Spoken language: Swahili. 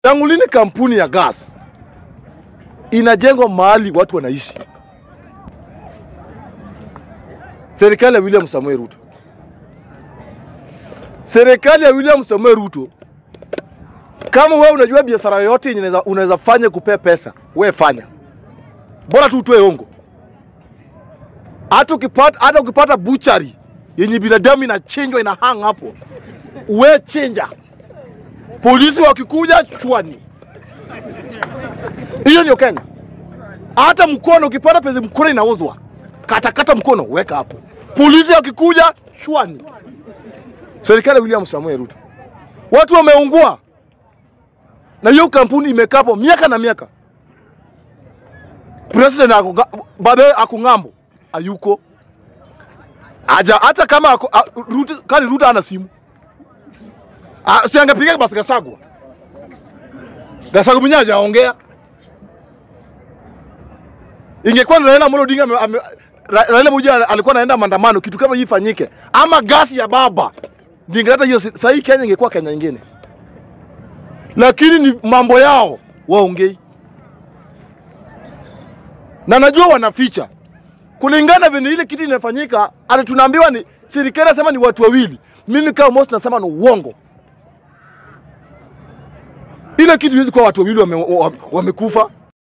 tangu lini kampuni ya gas inajengwa mahali watu wanaishi? Serikali ya William Samoei Ruto, serikali ya William Samoei Ruto, kama wewe unajua biashara yoyote yenye unaweza- unaweza fanya kupea pesa, we fanya, bora tu utoe ongo. Hata ukipata hata ukipata buchari yenye binadamu inachinjwa ina hang hapo, we chinja, polisi wakikuja chwani. Hiyo ndio Kenya. Hata mkono ukipata pesa mkono inauzwa, katakata mkono weka hapo, polisi wakikuja chwani. Serikali ya William Samoei Ruto, watu wameungua na hiyo kampuni imekaa hapo miaka na miaka. President ako ga- baadaye ako ng'ambo, ayuko aja, hata kama ako, a, Ruto, kani Ruto ana simu Ah, si angepiga basi Gasagwa. Gasagwa mwenyewe hajaongea. Ingekuwa ni Raila Amolo Odinga ame- ame- Ra- Raila Moja alikuwa anaenda maandamano, kitu kama hii ifanyike, ama gasi ya baba, ningeleta hiyo. si- Sasa hii Kenya ingekuwa Kenya nyingine, lakini ni mambo yao waongei, na najua wanaficha kulingana vile ile kitu inafanyika. Ati tunaambiwa ni serikali nasema ni watu wawili, mimi kama Mosi nasema ni uongo. Ile kitu iwezi kuwa watu wawili wame- wa- wamekufa